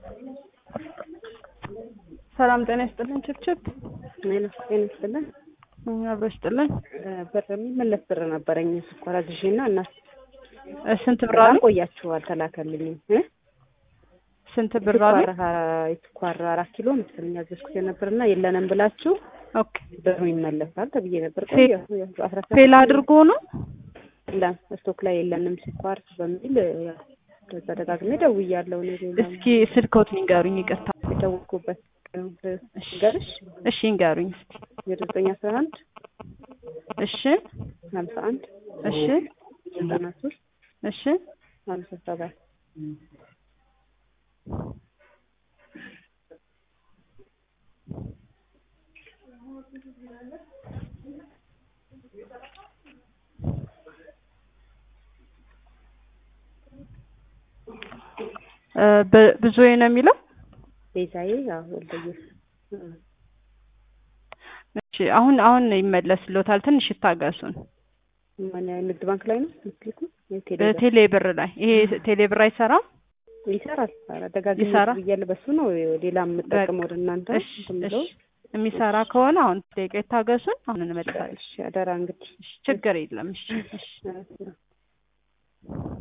ሰላም ጤና ይስጥልን። ችብችብ ጤና ይስጥልን። አብሮ ይስጥልን። ብር የሚመለስ ብር ነበረኝ ስኳር አዝዤ እና እና ስንት ብር በጣም አለ? ቆያችሁ አልተላከልኝም እ ስንት ብር አለ? ስኳር ስኳር አራት ኪሎ መሰለኝ ያዘዝኩት የነበርና የለንም ብላችሁ ኦኬ ብሩ ይመለሳል ተብዬ ነበር። ፌ- ቆየ አስራ ሰባት ፌል አድርጎ ነው። የለም ስቶክ ላይ የለንም ስኳር በሚል ያው ከዛ ደጋግሜ ደውያለሁ። እኔ ሌላ እስኪ ስልክዎት ንገሩኝ። ይቅርታ። የደወልኩበት እሺ ገርሽ እሺ ንገሩኝ እስኪ። የዘጠኝ አስራ አንድ እሺ ሀምሳ አንድ እሺ ዘጠና ሶስት እሺ ሀምሳ ሰባት እ በ- ብዙዬ ነው የሚለው። ቤዛዬ ያው ወልደየስ እሺ አሁን አሁን ይመለስልዎታል። ትንሽ ይታገሱን። ማን ንግድ ባንክ ላይ ነው ምትልኩ? የቴሌ ብር? ቴሌ ብር ላይ ይሄ ቴሌ ብር አይሰራም። ይሰራል። ኧረ ደጋግሜ ይሰራል? ብያለሁ። በሱ ነው ሌላ የምጠቀመው ወደ እናንተ እሺ እንትን እሺ ብለው። የሚሰራ ከሆነ አሁን ደቂቃ ይታገሱን። አሁን እንመልሳለን። እሺ አደራ እንግዲህ እሺ ችግር የለም። እሺ እሺ እሺ